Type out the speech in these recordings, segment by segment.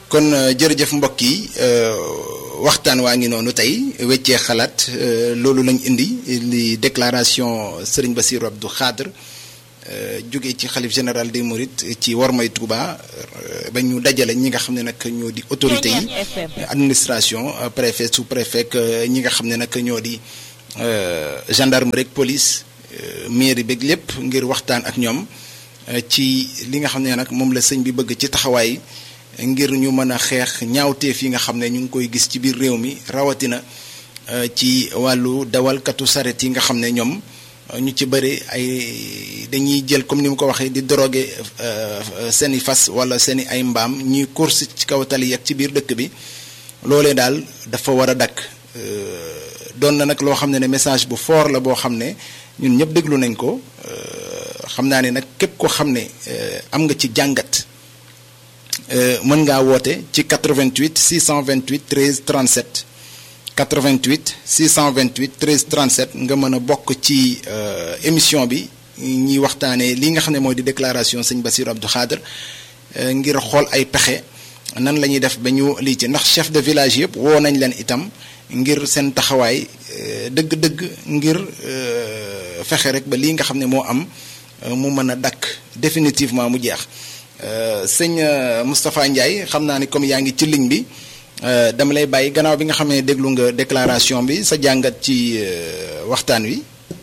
kon jërëjëf mbokk yi waxtaan waa ngi noonu tey weccee xalaat loolu lañ indi li déclaration Serigne Bassirou Abdou Khadre jóge ci xalif général des Mourides ci Wormay Touba ba ñu dajale ñi nga xam ne nag ñoo di autorité yi administration préfet sous préfet ñi nga xam ne nag ñoo di gendarmerie ak police mairie beeg lépp ngir waxtaan ak ñoom ci li nga xam ne nag moom la sëñ bi bëgg ci taxawaay ngir ñu mën a xeex ñaawteef yi nga xam ne ñu ngi koy gis ci biir réew mi rawatina ci wàllu dawalkatu saret yi nga xam ne ñoom ñu ci bëri ay dañuy jël comme ni mu ko waxee di drogué seeni fas wala seeni ay mbaam ñuy course ci kaw tali ak ci biir dëkk bi loolee daal dafa war a dakk doon na nag loo xam ne ne message bu fort la boo xam ne ñun ñëpp déglu nañ ko xam naa ne nag képp ko xam ne am nga ci jàngat mën ngaa woote ci 88 628 13 37 88 628 13 37 nga mën a bokk ci émission bi ñuy waxtaanee li nga xam ne mooy di déclaration sëñ Bassirou Abdou Khadre ngir xool ay pexe nan la ñuy def ba ñu lii ci ndax chef de village yëpp woo nañ leen itam ngir seen taxawaay dëgg-dëgg ngir fexe rek ba lii nga xam ne moo am mu mën a dakk définitivement mu jeex sëñ Moustapha Ndiaye xam naa ni comme yaa ngi ci ligne bi dama lay bàyyi gannaaw bi nga xam ne déglu nga déclaration bi sa jàngat ci waxtaan wi.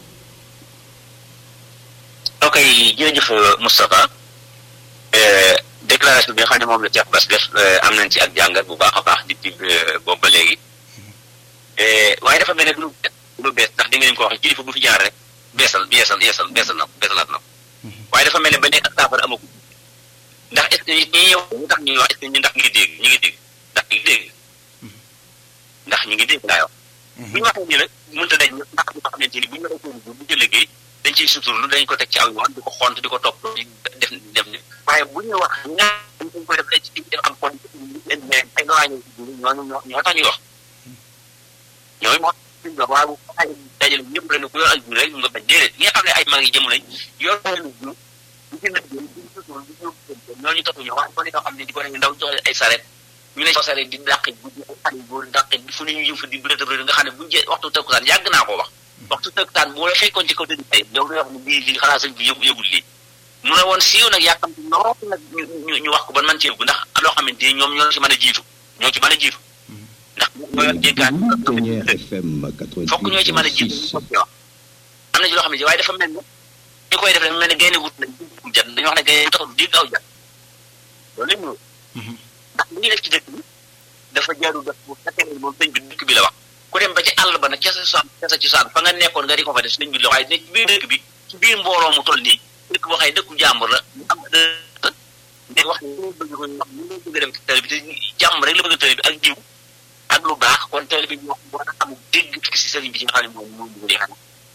ok jërëjëf Moustapha déclaration bi nga xam ne moom la Cheikh Bass def am nañ ci ak jàngat bu baax a baax depuis boobu ba léegi waaye dafa mel ne du lu bees ndax di ngeen ko wax kilifa bu fi jaar rek beesal beesal yeesal beesal na beesalaat na waaye dafa mel ne ba léegi ak saafara amagul ndax est ce que ñi yow ñu tax ñuy wax est ce que ñu ndax ñu ngi dégg ñu ngi dégg ndax ñu ngi dégg ndax ñu ngi dégg laa wax bu ñu waxee nii nag mënta dañ ndax ñu xamante ni bu ñu waxee bu bu liggéey dañ ciy suturlu dañ ko teg ci aw yoon di ko xont di ko topp di def def ni waaye bu ñu wax ñaar dañ koy def ci def am kon ay noaa ñoo ñoo ñoo tax ñuy wax ñooy moo suñ wax waaye bu ay dajale ñëpp rek ku yor ak jur rek nga bañ déedéet ñi nga xam ne ay mag yi jëm nañ yor leen jur bu ci nag ñooñu topp ñoo wax ko ni nga xam ne di ko ne ndaw joxe ay saret ñu ne saret di dàqe guddi ay xale góor dàqe fu ne ñu yëm fa di bërëtëb rëdd nga xam ne buñu jee waxtu tëkkusaan yàgg naa ko wax waxtu tëkkusaan boo la fekkoon ci kaw tëdd tey yow nga wax ne bii lii xanaa sëñ bi yëgu yëgul lii mu ne woon siiw nag yàkkamti lool nag ñu ñu wax ko ban man ci yëgu ndax loo xamante ni ñoom ñoo ci mën a jiitu ñoo ci mën a jiitu ndax ñoo yor jéggaan fokk ñoo ci mën a jiitu am na ci loo xam ne waaye dafa mel ne ñu koy def rek mel ne gaynde wut nañ jat dañu wax ne gaynde taxul dégg aw jat loolu lañ ñëw ndax li ñuy def ci dëkk bi dafa jaadu def bu fekkee ne moom sëñ bi dëkk bi la wax ku dem ba ci àll ba nag ca sa cosaan ca sa cosaan fa nga nekkoon nga di ko fa def sëñ bi la waaye ne ci biir dëkk bi ci biir mbooloo mu toll nii dëkk boo xëy dëkku jàmbur la mu am ne wax ne ñu bëgg ko wax ñu bëgg dem télé bi te jàmm rek la bëgg télé bi ak jiw ak lu baax kon télé bi wax war a am dégg si sëriñ bi ci nga xam ne moom moom bëgg di xam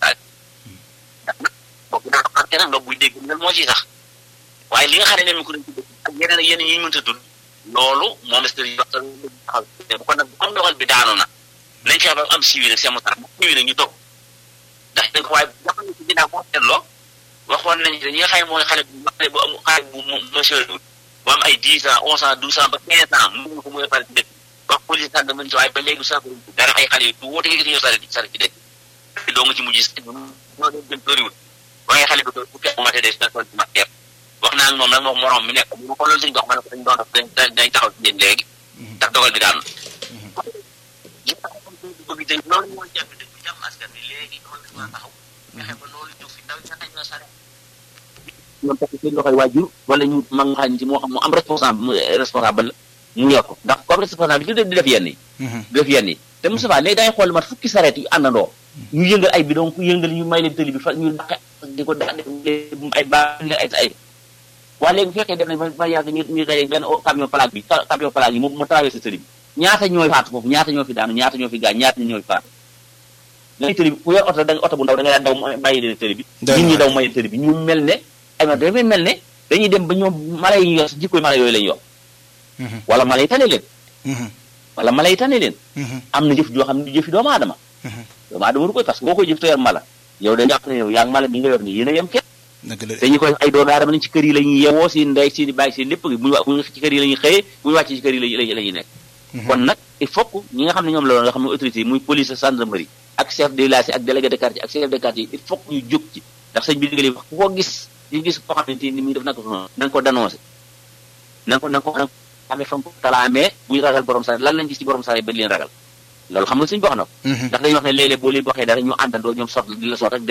boobu daa xam keneen ndox buy dégg ngel moo ciy sax waaye li nga xam ne ne ko dañ ci dëkk ak yeneen yeneen yi ñu mënta tudd loolu moom la sëriñ wax taxaw bu ko nag comme doxal bi daanu na nañ fexe ba am siiwi nag seen tax siiwi nag ñu toog ndax dañ ko waaye nga xam ne ci ginnaaw boo seetloo waxoon nañ ñi nga xam ne mooy xale bu xale bu am xale bu monsieur bu am ay dix ans onze ans douze ans ba quinze ans mënuñu ko mooy pare ci dëkk wax police tànn mën si waaye ba léegi sax dara ay xale yu du woote nga gis ñoo sare sare ci dëkk doo nga ci mujj ñoo leen gën bëriwul waaye xale bi bu fekk mate des na ci mateer wax naa ak moom nag moom morom mi nekk bu ma ko loolu suñ dox ma ne ko dañ doon def dañ taxaw ci yéen léegi ndax dogal bi daanu bëgg tey loolu mooy jàpp dëkk bi jàmm askan bi léegi dogal bi waa taxaw fexe ba loolu jóg fi ndaw ñaxañ ñoo sare ñoom takk seen loxoy waajur wala ñu mag nga xam ne ci moo xam mu am responsable responsable la mu yor ko ndax comme responsable bi di def yenn yi di def yenn yi te Moustapha léegi dangay xool mat fukki sareet yu àndandoo ñu yëngal ay bidon ku yëngal ñu may leen tëli bi fa ñu daqe di ko da ay ba ay ay waa léegi bu fekkee def nañ ba yàgg ñu ñu daje benn camion plaque bi camion plaque yi mu mu traversé tëli bi ñaata ñooy faatu foofu ñaata ñoo fi daanu ñaata ñoo fi gaañ ñaata ñooy faatu ngay tëli bi ku yor oto da nga oto bu ndaw da ngay daan daw bàyyi leen tëli bi nit ñi daw may tëli bi ñu mel ne ay ma dafay mel ne dañuy dem ba ñoom mala yi ñu yor jikkoy mala yooyu lañ yor wala mala yi tane leen wala mala yi tane leen am na jëf joo xam ne jëfi doomu aadama doomu aadama waru koy parce que boo koy jëf te yor mala yow da jàpp ne yow yaa ngi mala bi nga yor nii yéen a yem képp dëgg la dañu koy ay doomu aadama lañ ci kër yi la ñuy yewoo seen ndey seen bàyyi seen lépp bu ñu wa- bu ñu ci kër yi la ñuy xëyee bu ñu wàccee ci kër yi la la ñuy nekk kon nag il faut que ñi nga xam ne ñoom la loolu nga xam ne autorité yi muy police gendarmerie ak chef de village ak délégué de quartier ak chef de quartier il faut que ñu jóg ci ndax sëñ bi digal wax ku ko gis ñu gis koo xam ne ni muy def naka su noonu na nga ko dénoncé na nga ko na nga ko na nga ko amee fa mu ko talaamee bu ñu ragal borom saret lan lañ gis ci borom saret ba leen ragal loolu xam nga suñu wax na ko ndax dañuy wax ne léeg-léeg boo leen waxee dara ñu àndandoo ñoom sot di la sot rek